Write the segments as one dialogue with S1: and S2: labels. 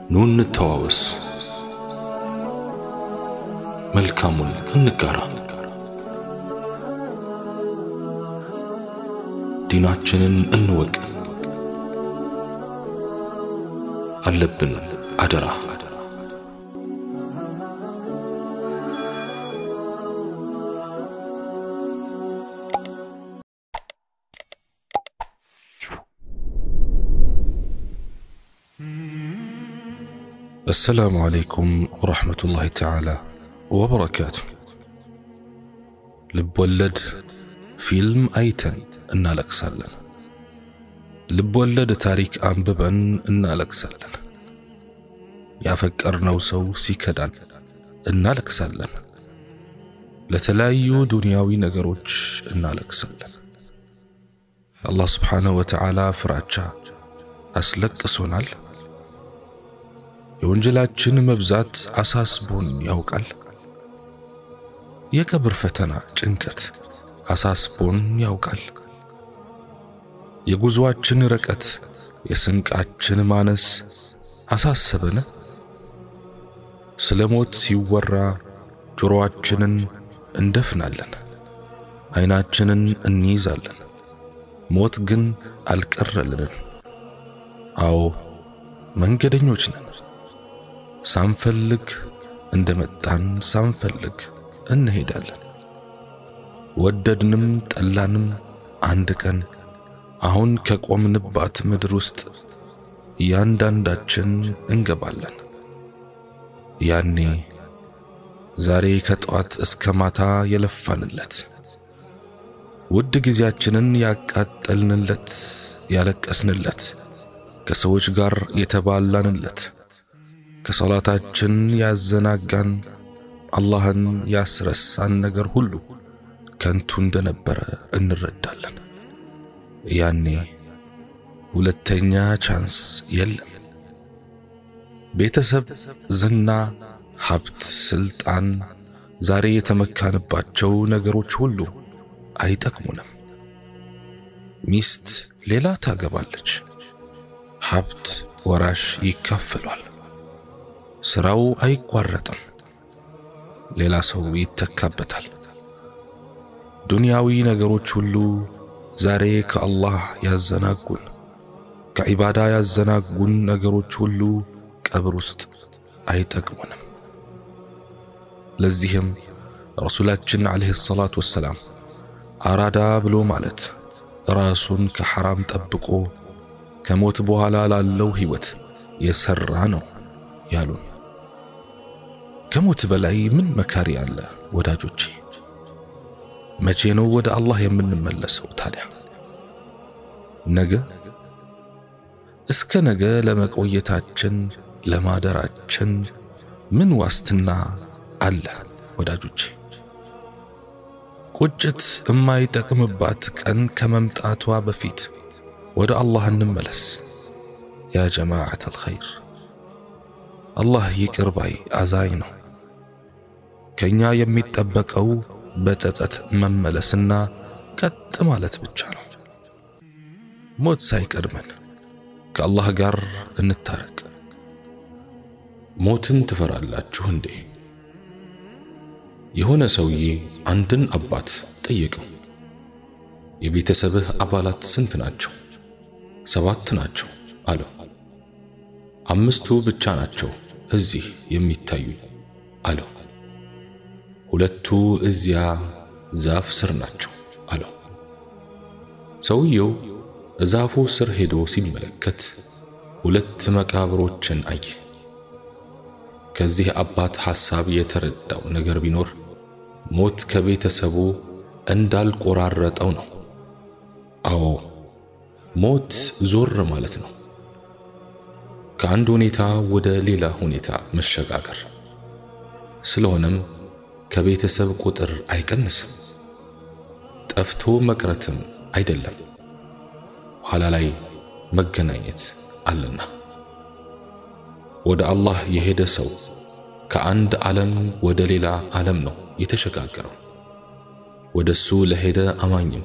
S1: ኑ እንተዋወስ፣ መልካሙን እንጋራ፣ ዲናችንን እንወቅ። አለብን አደራ አሰላሙ ዓለይኩም ወረሕመቱላሂ ተዓላ ወበረካቱ። ልብ ወለድ ፊልም አይተን እናለቅሳለን። ልብ ወለድ ታሪክ አንብበን እናለቅሳለን። ያፈቀርነው ሰው ሲከዳን እናለቅሳለን። ለተለያዩ ዱንያዊ ነገሮች እናለቅሳለን። አላህ ስብሓንሁ ወተዓላ ፍራቻ አስለቅሶናል። የወንጀላችን መብዛት አሳስቦን ያውቃል። የቀብር ፈተና ጭንቀት አሳስቦን ያውቃል። የጉዞአችን ርቀት፣ የስንቃችን ማነስ አሳሰበን። ስለ ሞት ሲወራ ጆሮአችንን እንደፍናለን፣ ዓይናችንን እንይዛለን። ሞት ግን አልቀረልንም። አዎ መንገደኞች ነን። ሳንፈልግ እንደመጣን ሳንፈልግ እንሄዳለን። ወደድንም ጠላንም አንድ ቀን አሁን ከቆምንባት ምድር ውስጥ እያንዳንዳችን እንገባለን። ያኔ ዛሬ ከጠዋት እስከ ማታ የለፋንለት ውድ ጊዜያችንን ያቃጠልንለት፣ ያለቀስንለት፣ ከሰዎች ጋር የተባላንለት ከሰላታችን ያዘናጋን አላህን ያስረሳን ነገር ሁሉ ከንቱ እንደነበረ እንረዳለን። ያኔ ሁለተኛ ቻንስ የለም። ቤተሰብ፣ ዝና፣ ሀብት፣ ስልጣን፣ ዛሬ የተመካንባቸው ነገሮች ሁሉ አይጠቅሙንም። ሚስት ሌላ ታገባለች። ሀብት ወራሽ ይካፈሏል። ስራው አይቋረጥም። ሌላ ሰው ይተካበታል። ዱንያዊ ነገሮች ሁሉ ዛሬ ከአላህ ያዘናጉን፣ ከዒባዳ ያዘናጉን ነገሮች ሁሉ ቀብር ውስጥ አይጠቅሙንም። ለዚህም ረሱላችን ዓለይሂ ሰላቱ ወሰላም አራዳ ብሎ ማለት ራሱን ከሐራም ጠብቆ ከሞት በኋላ ላለው ሕይወት የሠራ ነው ያሉን። ከሞት በላይ ምን መካሪ አለ ወዳጆቼ? መቼ ነው ወደ አላህ የምንመለሰው ታዲያ? ነገ? እስከ ነገ ለመቆየታችን ለማደራችን ምን ዋስትና አለ ወዳጆቼ? ቁጭት የማይጠቅምባት ቀን ከመምጣቷ በፊት ወደ አላህ እንመለስ ያ ጀማዓት አልኸይር። አላህ ይቅር ባይ አዛኝ ነው። ከኛ የሚጠበቀው በጸጸት መመለስና ቀጥ ማለት ብቻ ነው። ሞት ሳይቀድመን ከአላህ ጋር እንታረቅ። ሞትን ትፈራላችሁ እንዴ? የሆነ ሰውዬ አንድን አባት ጠየቀው። የቤተሰብህ አባላት ስንት ናቸው? ሰባት ናቸው አለው። አምስቱ ብቻ ናቸው እዚህ የሚታዩ አለው። ሁለቱ እዚያ ዛፍ ስር ናቸው አለው። ሰውየው ዛፉ ስር ሄዶ ሲመለከት ሁለት መቃብሮችን አየ። ከዚህ አባት ሐሳብ የተረዳው ነገር ቢኖር ሞት ከቤተሰቡ እንዳልቆራረጠው ነው። አዎ ሞት ዞር ማለት ነው። ከአንድ ሁኔታ ወደ ሌላ ሁኔታ መሸጋገር። ስለሆነም ከቤተሰብ ቁጥር አይቀንስም፣ ጠፍቶ መቅረትም አይደለም። ኋላ ላይ መገናኘት አለና ወደ አላህ የሄደ ሰው ከአንድ ዓለም ወደ ሌላ ዓለም ነው የተሸጋገረው። ወደሱ ለሄደ አማኝም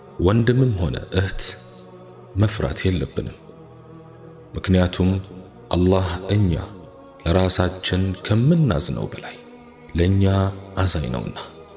S1: ወንድምም ሆነ እህት መፍራት የለብንም። ምክንያቱም አላህ እኛ ለራሳችን ከምናዝነው በላይ ለእኛ አዛኝ ነውና።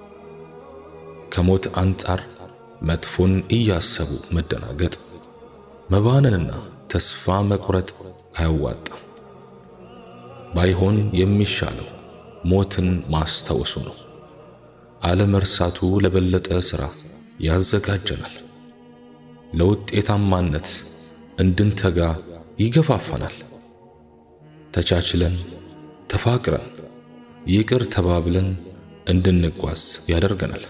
S1: ከሞት አንጻር መጥፎን እያሰቡ መደናገጥ፣ መባነንና ተስፋ መቁረጥ አያዋጣም። ባይሆን የሚሻለው ሞትን ማስታወሱ ነው። አለመርሳቱ ለበለጠ ሥራ ያዘጋጀናል፣ ለውጤታማነት እንድንተጋ ይገፋፋናል። ተቻችለን ተፋቅረን ይቅር ተባብለን እንድንጓዝ ያደርገናል።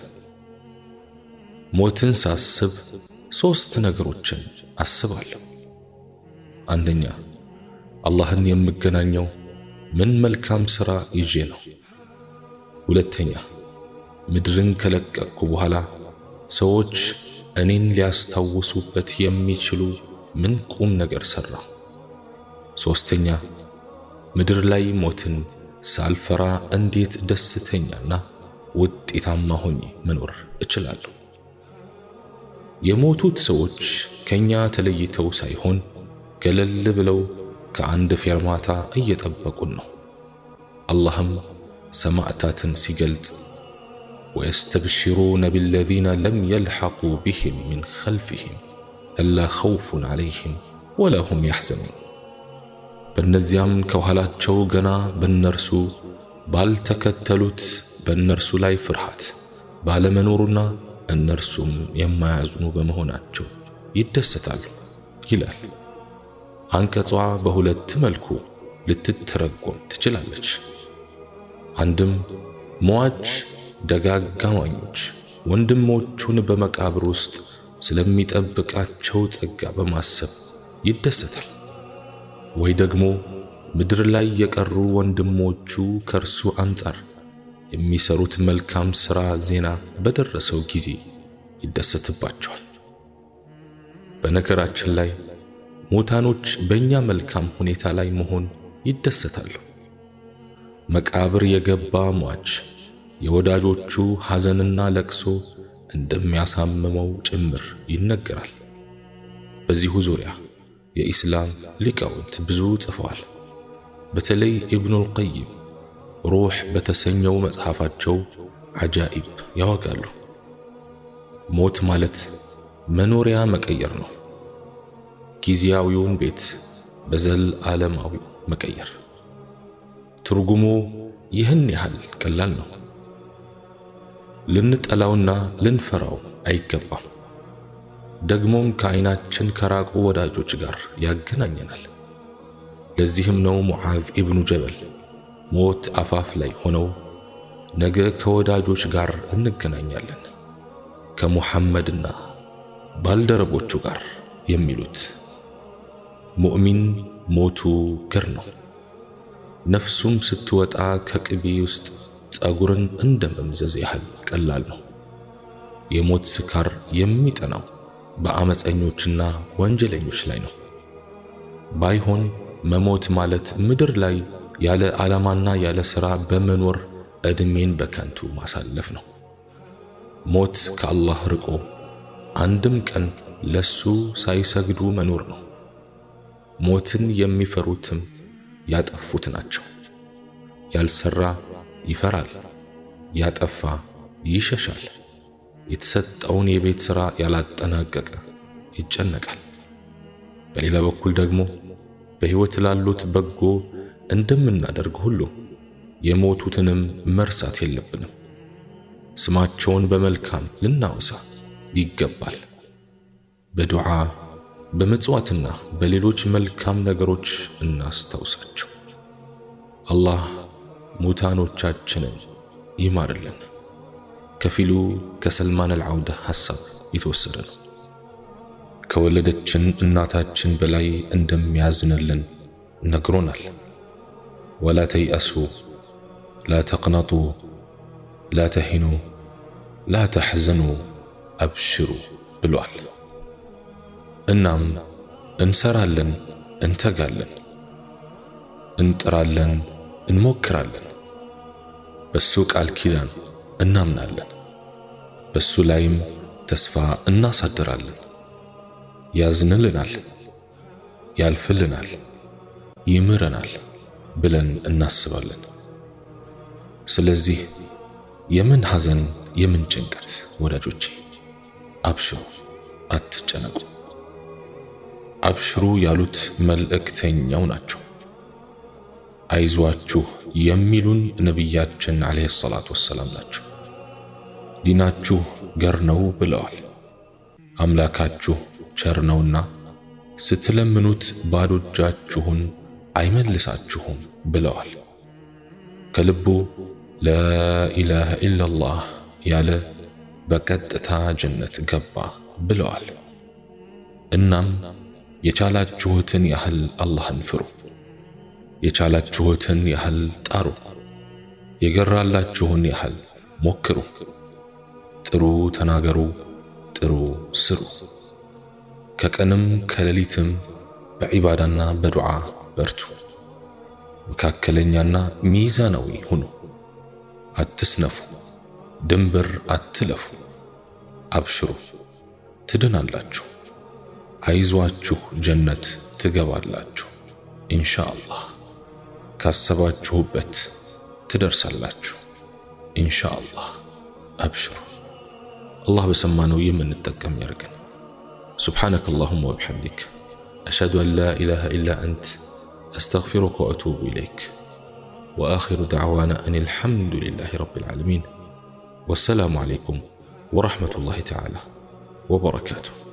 S1: ሞትን ሳስብ ሦስት ነገሮችን አስባለሁ። አንደኛ አላህን የምገናኘው ምን መልካም ሥራ ይዤ ነው። ሁለተኛ ምድርን ከለቀቅኩ በኋላ ሰዎች እኔን ሊያስታውሱበት የሚችሉ ምን ቁም ነገር ሠራሁ። ሦስተኛ ምድር ላይ ሞትን ሳልፈራ እንዴት ደስተኛና ውጤታማ ሆኜ መኖር እችላለሁ። የሞቱት ሰዎች ከኛ ተለይተው ሳይሆን ገለል ብለው ከአንድ ፌርማታ እየጠበቁን ነው። አላህም ሰማዕታትን ሲገልጽ ወየስተብሽሩነ ቢለዚነ ለም የልሐቁ ቢህም ሚን ኸልፊህም አላ ኸውፉን ዐለይህም ወላ ሁም ያሕዘኑን በእነዚያም ከኋላቸው ገና በእነርሱ ባልተከተሉት በእነርሱ ላይ ፍርሃት ባለመኖሩና እነርሱም የማያዝኑ በመሆናቸው ይደሰታሉ ይላል። አንቀጿ በሁለት መልኩ ልትተረጎም ትችላለች። አንድም ሟች ደጋግ አማኞች ወንድሞቹን በመቃብር ውስጥ ስለሚጠብቃቸው ጸጋ በማሰብ ይደሰታል። ወይ ደግሞ ምድር ላይ የቀሩ ወንድሞቹ ከእርሱ አንጻር የሚሰሩት መልካም ሥራ ዜና በደረሰው ጊዜ ይደሰትባቸዋል። በነገራችን ላይ ሙታኖች በእኛ መልካም ሁኔታ ላይ መሆን ይደሰታሉ። መቃብር የገባ ሟች የወዳጆቹ ሐዘንና ለቅሶ እንደሚያሳምመው ጭምር ይነገራል። በዚሁ ዙሪያ የኢስላም ሊቃውንት ብዙ ጽፈዋል። በተለይ ኢብኑል ቀይም ሩህ በተሰኘው መጽሐፋቸው አጃኢብ ያወጋሉ። ሞት ማለት መኖሪያ መቀየር ነው። ጊዜያዊውን ቤት በዘላለማዊ መቀየር። ትርጉሙ ይህን ያህል ቀላል ነው። ልንጠላውና ልንፈራው አይገባም። ደግሞም ከዓይናችን ከራቁ ወዳጆች ጋር ያገናኘናል። ለዚህም ነው ሙዓዝ ኢብኑ ጀበል ሞት አፋፍ ላይ ሆነው ነገ ከወዳጆች ጋር እንገናኛለን ከሙሐመድና ባልደረቦቹ ጋር የሚሉት። ሙእሚን ሞቱ ግር ነው። ነፍሱም ስትወጣ ከቅቤ ውስጥ ጸጉርን እንደ መምዘዝ ያህል ቀላል ነው። የሞት ስካር የሚጠናው በአመፀኞችና ወንጀለኞች ላይ ነው። ባይሆን መሞት ማለት ምድር ላይ ያለ ዓላማና ያለ ሥራ በመኖር ዕድሜን በከንቱ ማሳለፍ ነው። ሞት ከአላህ ርቆ አንድም ቀን ለሱ ሳይሰግዱ መኖር ነው። ሞትን የሚፈሩትም ያጠፉት ናቸው። ያልሰራ ይፈራል፣ ያጠፋ ይሸሻል። የተሰጠውን የቤት ሥራ ያላጠናቀቀ ይጨነቃል። በሌላ በኩል ደግሞ በሕይወት ላሉት በጎ እንደምናደርግ ሁሉ የሞቱትንም መርሳት የለብንም። ስማቸውን በመልካም ልናወሳ ይገባል። በዱዓ በመጽዋትና በሌሎች መልካም ነገሮች እናስታውሳቸው። አላህ ሙታኖቻችንን ይማርልን። ከፊሉ ከሰልማን አልዓውዳ ሐሳብ የተወሰደ ነው። ከወለደችን እናታችን በላይ እንደሚያዝንልን ነግሮናል። ወላ ተይአሱ ላ ተቅነጡ ላ ተሂኑ ላ ተሕዘኑ አብሽሩ ብሏል። እናም እንሰራለን፣ እንተጋለን፣ እንጥራለን፣ እንሞክራለን። በሱ ቃል ኪዳን እናምናለን። በሱ ላይም ተስፋ እናሳድራለን። ያዝንልናል፣ ያልፍልናል፣ ይምረናል ብለን እናስባለን። ስለዚህ የምን ሐዘን የምን ጭንቀት ወዳጆቼ፣ አብሽሩ፣ አትጨነቁ። አብሽሩ ያሉት መልእክተኛው ናቸው። አይዟችሁ የሚሉን ነቢያችን ዓለይሂ ሰላቱ ወሰላም ናቸው። ዲናችሁ ገር ነው ብለዋል። አምላካችሁ ቸር ነውና ስትለምኑት ባዶ እጃችሁን አይመልሳችሁም ብለዋል። ከልቡ ላኢላሃ ኢላላህ ያለ በቀጥታ ጀነት ገባ ብለዋል። እናም የቻላችሁትን ያህል አላህን ፍሩ፣ የቻላችሁትን ያህል ጣሩ፣ የገራላችሁን ያህል ሞክሩ፣ ጥሩ ተናገሩ፣ ጥሩ ስሩ። ከቀንም ከሌሊትም በዒባዳና በዱዓ በርቱ። መካከለኛና ሚዛናዊ ሁኑ። አትስነፉ፣ ድንበር አትለፉ። አብሽሩ፣ ትድናላችሁ። አይዟችሁ፣ ጀነት ትገባላችሁ። ኢንሻአላህ ካሰባችሁበት ትደርሳላችሁ። ኢንሻአላህ አብሽሩ። አላህ በሰማነው የምንጠቀም ያርገን። سبحانك اللهم وبحمدك أشهد أن لا إله إلا أنت أستغفرك وأتوب إليك وآخر دعوانا أن الحمد لله رب العالمين والسلام عليكم ورحمة الله تعالى وبركاته